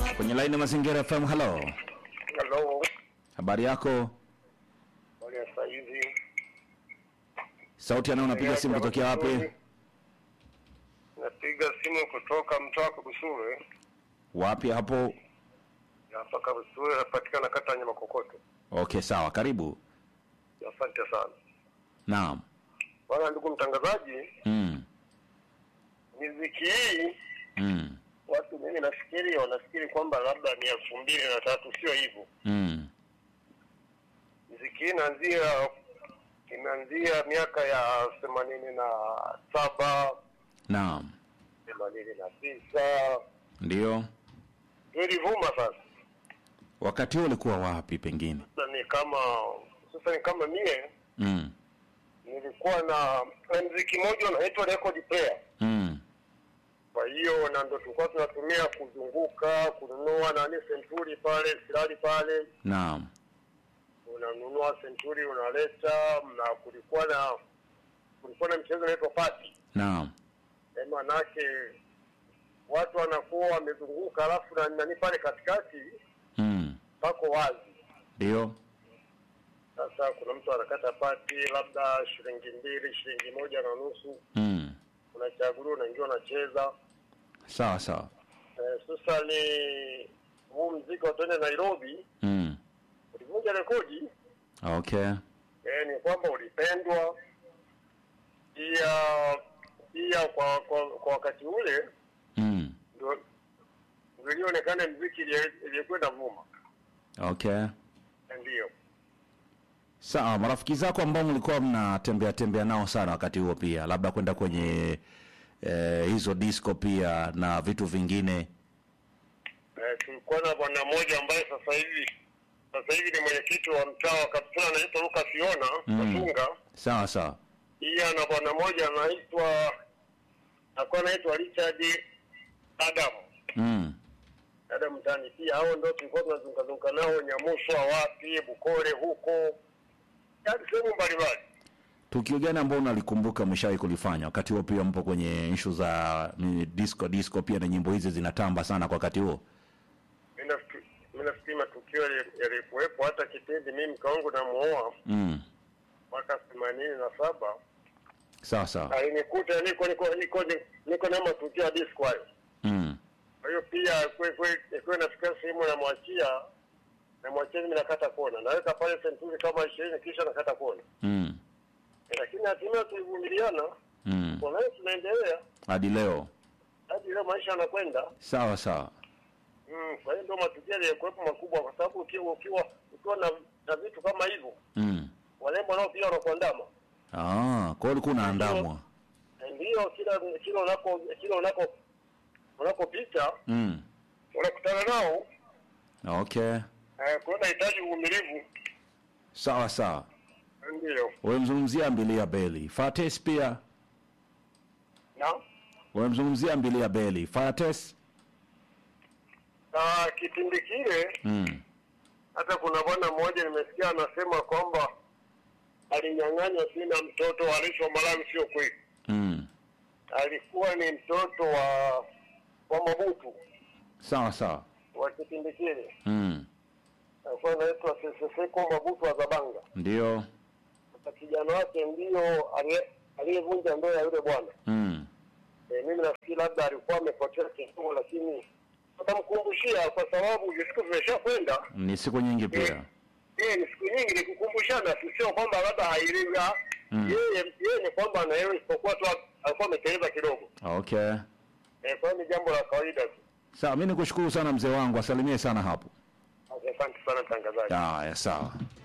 Kwenye laini ya Mazingira FM, hello. Halo, Habari yako? wale ya saizi. Sauti anayo unapiga simu kutokea wapi? Napiga simu kutoka mtaa wa Kabusure. Wapi hapo? Hapa Kabusure napatikana kata ya Nyamakokoto. Okay, sawa. Karibu. Asante sana. Naam. Bwana ndugu mtangazaji, Mm. miziki hii Mm. watu mimi nafikiri wanafikiri kwamba labda ni elfu mbili na tatu, sio hivyo. Mm. Miziki hii inaanzia imeanzia miaka ya themanini na saba Naam. themanini na tisa Ndio. ndio ilivuma sasa. Wakati huo ulikuwa wapi pengine? Sasa ni kama sasa ni kama mie Mm. nilikuwa na na mziki mmoja unaitwa record player. Mm. Kwa hiyo na ndo tulikuwa tunatumia kuzunguka kununua nani senturi pale silali pale, Naam. unanunua senturi unaleta, na kulikuwa na kulikuwa na mchezo unaitwa pati, Naam. manake watu wanakuwa wamezunguka, alafu na nani pale katikati Mm. pako wazi. Ndio. Sasa kuna mtu anakata pati labda shilingi mbili, shilingi moja na nusu, Mm. unachaguliwa, unaingia, unacheza. Sawa sawa. Eh, sasa ni huu mziki wa twende Nairobi Mm. ulivunja rekodi Okay. eh, ni kwamba ulipendwa pia pia kwa kwa, kwa wakati ule Mm. ndio ndio ilionekana mziki ile- iliyokwenda vuma, Okay. ndio Sawa, marafiki zako ambao mlikuwa mnatembea tembea nao sana wakati huo pia, labda kwenda kwenye eh, hizo disco pia na vitu vingine. eh, tulikuwa na bwana mmoja ambaye sasa hivi sasa hivi ni mwenyekiti wa mtaa wa Kapitula anaitwa Lucas Yona Mm. Katunga. Sawa sawa. Pia na bwana mmoja anaitwa alikuwa anaitwa Richard Adam Mm. dada mtani pia hao ndo tulikuwa tunazungazunga nao Nyamuswa wapi Bukore huko yaani sehemu mbalimbali. Tukio gani ambao unalikumbuka mshawahi kulifanya wakati huo? Pia mpo kwenye issue za ni disco disco, pia na nyimbo hizi zinatamba sana kwa wakati huo. Mimi nafikiri mimi nafikiri matukio yali- yalikuwepo hata kipindi mimi mke wangu namuoa Mm. mwaka themanini na saba Sawa sawa. alinikuta niko niko niko niko na matukio ya disco hayo. Mm. Kwa hiyo pia kwe kwe kwe nafikia sehemu namwachia namwachia mimi nakata kona naweka pale senturi kama ishirini kisha nakata kona, Mm. lakini hatimaye tulivumiliana, Mm. kwa hiyo tunaendelea Hadi leo. hadi leo maisha yanakwenda. Sawa sawa. Mm, kwa hiyo ndio matukio yaliyokuwepo makubwa, kwa sababu ukiwa ukiwa ukiwa na, na vitu kama hivyo, Mm. walembo nao pia wanakuandama. Ah, kwa hiyo ulikuwa unaandamwa. Na Ndio kila kila unako kila unako unakopita Mm. unakutana nao. Okay. Eh, kwa hiyo nahitaji uvumilivu. Sawa sawa. Ndio Umemzungumzia Ambilia Beli. Fates pia na umemzungumzia Ambilia Beli. Fates. na kipindi kile Mm. hata kuna bwana mmoja nimesikia anasema kwamba alinyang'anywa sina mtoto alisho Malawi. Sio kweli, Mm. alikuwa ni mtoto wa wa Mabutu Sawa sawa. wa kipindi kile, Mm. alikuwa anaitwa Seseseko Mabutu wa Zabanga. Ndio. Sasa kijana wake ndio aliye- aliyevunja ndoa ya yule bwana. Mm. E, mimi nafikiri labda alikuwa amepotea kidogo, lakini tutamkumbushia kwa sababu siku zimeshakwenda. Ni siku nyingi pia. Eh, ni siku nyingi ni kukumbushana, sio kwamba labda hairinga Mm. yeye yeye ni kwamba anaelewa, isipokuwa tu alikuwa ameteleza kidogo. Okay. Eh, kwa hiyo ni jambo la kawaida tu. Sawa, mimi nikushukuru sana mzee wangu, asalimie sana hapo. Asante sana mtangazaji. Haya, sawa.